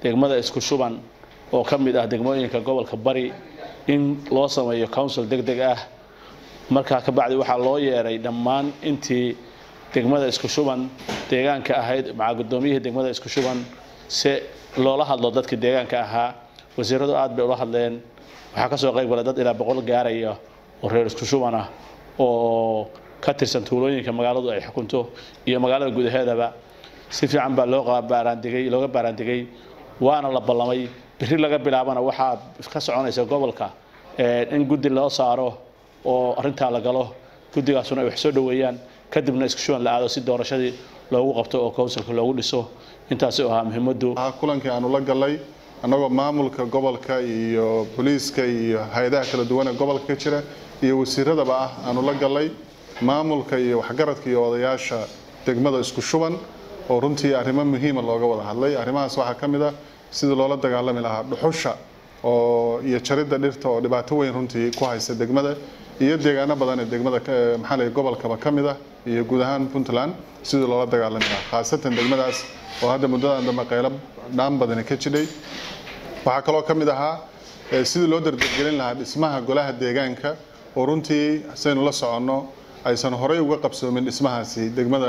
degmada isku shuban oo ka mid ah degmooyinka gobolka bari in loo sameeyo council deg deg ah markaa ka bacdi waxaa loo yeeray dhammaan intii degmada isku shuban deegaanka ahayd maca guddoomiyihii degmada isku shuban si loola hadlo dadkii deegaanka ahaa wasiiradu aad bay ula hadleen waxaa ka soo qayb galay dad ilaa boqol gaaraya oo reer isku shuban ah oo ka tirsan tuulooyinka magaaladu ay xukunto iyo magaalada gudaheedaba si fiican baa loo baaraandigay looga baaraandigay waana la ballamay berri laga bilaabana waxaa ka soconaysa gobolka in guddi loo saaro oo arrintaa la galo guddigaasuna ay wax soo dhoweeyaan kadibna isku shuban la aado si doorashadii loogu qabto oo councilka loogu dhiso intaasi oo ahaa muhiimaddu kulankii aanu la galay annagoo maamulka gobolka iyo booliiska iyo hay-adaha kala duwan ee gobolka ka jira iyo wasiiradaba ah aanu la galay maamulka iyo waxgaradka iyo odayaasha degmada isku shuban oo runtii arrimo muhiima looga wada hadlay arrimahaas waxaa ka mid ah sidii loola dagaalami lahaa dhuxusha oo iyo jaridda dhirta oo dhibaato weyn runtii ku haysta degmada iyo deegaano badan ee degmada maxaa la gobolkaba ka mid ah iyo guud ahaan puntland sidii loola dagaalami lahaa khaasatan degmadaas oo hadda muddadan dambe qaylo dhaan badani ka jidhay waxaa kaloo ka mid ahaa sidii loo dardargelin lahaa dhismaha golaha deegaanka oo runtii saynu la soconno aysan horey uga qabsoomin dhismahaasi degmada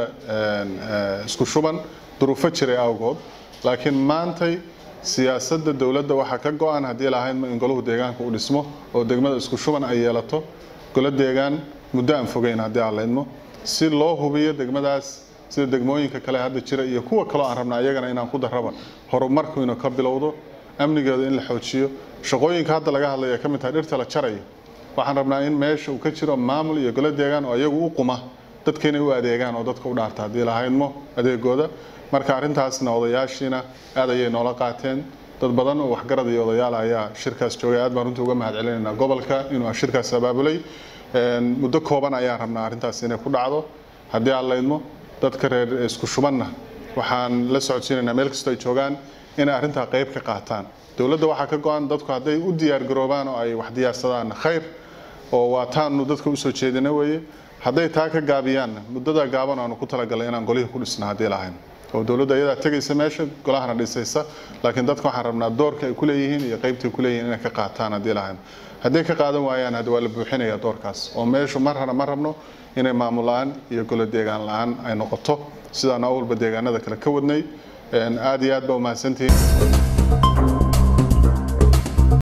isku shuban duruufo jiray awgood laakiin maantay siyaasadda dowladda waxaa ka go-an haddii lahaydma in golahu deegaanka u dhismo oo degmada isku shuban ay yeelato golo deegaan muddo aan fogeyn haddii aan laydmo si loo hubiyo degmadaas sida degmooyinka kale hadda jira iyo kuwa kaloo aan rabna iyagana inaan ku darraba horumarku inuu ka bilowdo amnigeeda in la xoojiyo shaqooyinka hadda laga hadlaya ka mid tahay dhirta la jarayo waxaan rabnaa in meesha uu ka jiro maamul iyo golo deegaan oo iyagu u quma dadka inay u adeegaan oo dadka u dhaarta haddii lahaydmo adeegooda marka arrintaasna odayaashiina aad ayay noola qaateen dad badan oo waxgarad iyo odayaal ayaa shirkaas joogay aad baan runtii uga mahad celinaynaa gobolka inuu shirkaas abaabulay muddo kooban ayaan rabnaa arrintaas inay ku dhacdo haddii aan laydmo dadka reer isku shubanna waxaan la socodsiinaynaa meel kastoo ay joogaan inay arrintaa qayb ka qaataan dowladda waxaa ka go-an dadku hadday u diyaargaroobaan oo ay wax diyaarsadaan khayr oo waa taanu dadka usoo jeedina weeye hadday taa ka gaabiyaanna muddadaa gaaban aanu ku talagalay inaan golihii ku dhisna haddii lahayn oo dowladda iyadaa tegaysa meesha golahana dhisaysa laakiin dadka waxaan rabnaa doorka ay ku leeyihiin iyo qaybta ay ku leeyihiin inay ka qaataan haddii lahayn hadday ka qaadan waayaan hadda waa la buuxinayaa doorkaas oo meeshu mar hana ma rabno inay maamul la-aan iyo golo deegaan la-aan ay noqoto sidaan awalba deegaanada kale ka wadnay aad iyo aad baa umahadsantihiin